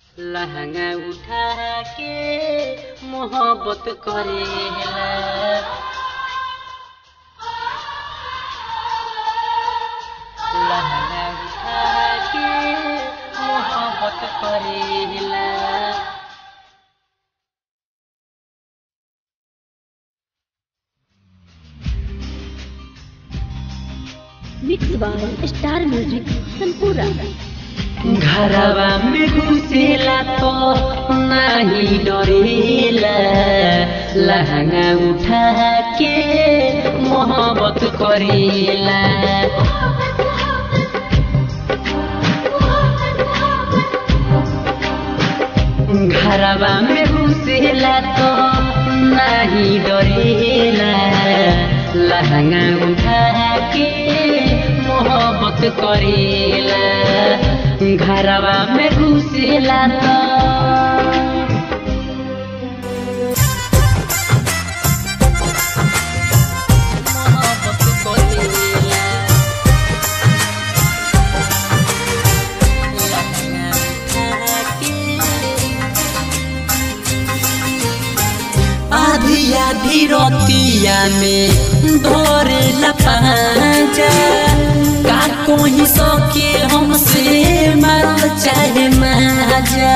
लहंगा उठा के मोहब्बत करेला लहंगा उठा के मोहब्बत करेला mix by star music Sampura घरवा में घुसेला तो नाही डरेला लहंगा उठा के मोहब्बत करेला घरवा में घुसेला तो नाही डरेला लहंगा उठा के मोहब्बत करेला घरवा में घुसेला तो मोहब्बत करेला लहंगा उठा के आधी आधी रोतिया में धोरे लपाजा का कोई सके हमसे मरल चाहे माजा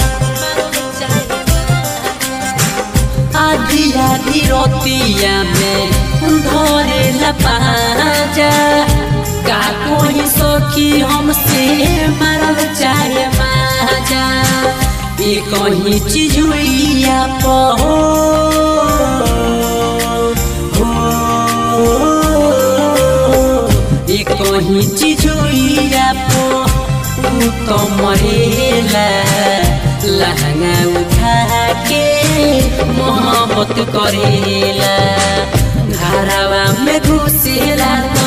आधी आधी रोतिया में धोरे लपाजा का कोई सखी हमसे मरल चाहे माजा ये कहीं चीज हुई आप हो ये कहीं चीज हुई आप तो मरेला लहंगा उठा के मोहब्बत करेला घरवा में घुसेला